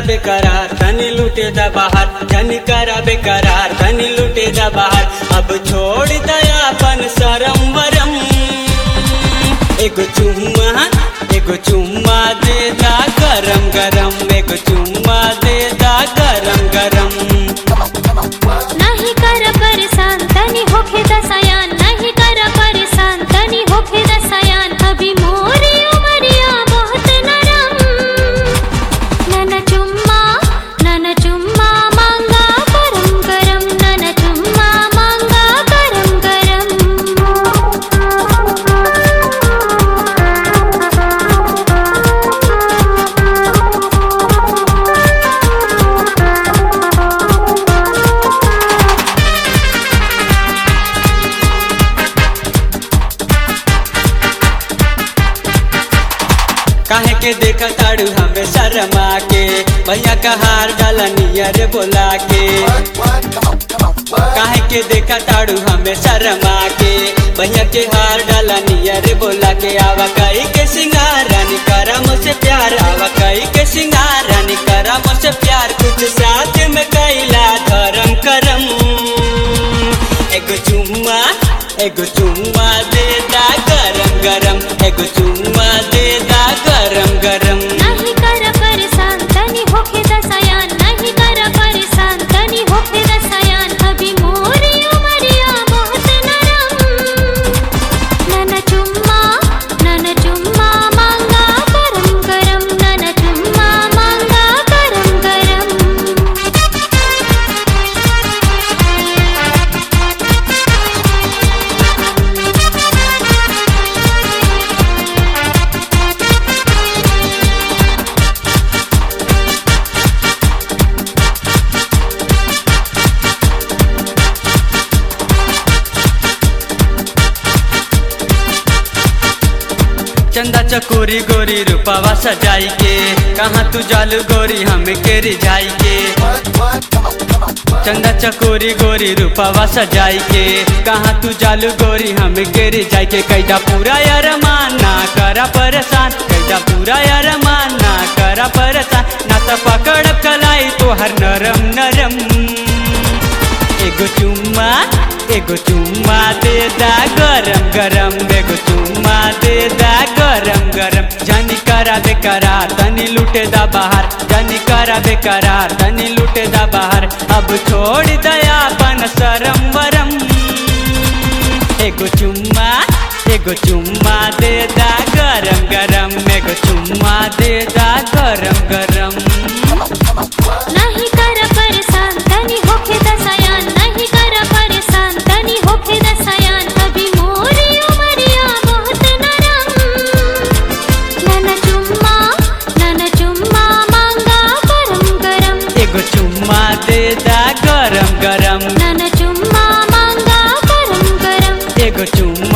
बेकरार तनी लूटे दा बाहर जनी करा बेकरार तनी लूटे दा बाहर अब छोड़ दया अपन शरम वरम एगो चुम्मा एगो चुम्मा दे दा गरम गरम एगो चुम्मा दे दा गरम गरम नाही कर परेशान तनी होखे दसयान नहीं कर परेशान तनी होखे दसयान अभी मोरी उमरिया बहुत नरम नन चुम्मा नन चुम्मा मांगा गरम गरम नन चुम्मा मांगा गरम काहे के देखा ताड़ू हमें शर्मा के भैया का हार डाला नियर बोला के काहे के देखा ताड़ू हमें शर्मा के भैया के हार डाला नियर बोला के आवा कई के सिंगार रानी करा मुझसे प्यार आवा कई के सिंगार रानी करा मुझसे प्यार कुछ साथ में कैला धर्म करम एगो चुम्मा एगो चुम्मा दे दा गरम गरम एगो चुम्मा दे दा गरम गरम नहीं कर परेशान तनी होखे दसयान नहीं कर परेशान तनी होखे दसयान अभी मोरी उमरिया बहुत नरम नन चुम्मा नन चुम्मा मांगा गरम गरम नन चुम्मा मांगा गरम गरम चंदा चकोरी गोरी रूपावा सजाई के कहाँ तू जालू गोरी हम के रिझाई के चंदा चकोरी गोरी रूपावा सजाई के कहाँ तू जालू गोरी हम के रिझाई के कैदा पूरा यार माना करा परेशान कैदा पूरा यार माना करा परेशान ना तो पकड़ कलाई तो हर नरम नरम एगो चुम्मा एगो चुम्मा दे दा गरम गरम एगो चुम्मा दे दा गरम गरम जनी करा दे करार तनी लूटे दा बाहर जनी करा दे करार तनी लूटे दा बाहर अब छोड़ दया अपन शरम वरम एगो चुम्मा एगो चुम्मा दे दा गरम गरम एगो चुम्मा दे दा गरम गरम नहीं कर परेशान तनी होखे दसयान नहीं कर परेशान तनी होखे दसयान अभी मोरी उमरिया बहुत नरम नन चुम्मा नन चुम्मा मांगा गरम गरम एगो चुम्मा दे दा गरम गरम नन चुम्मा मांगा गरम गरम एगो चुम्मा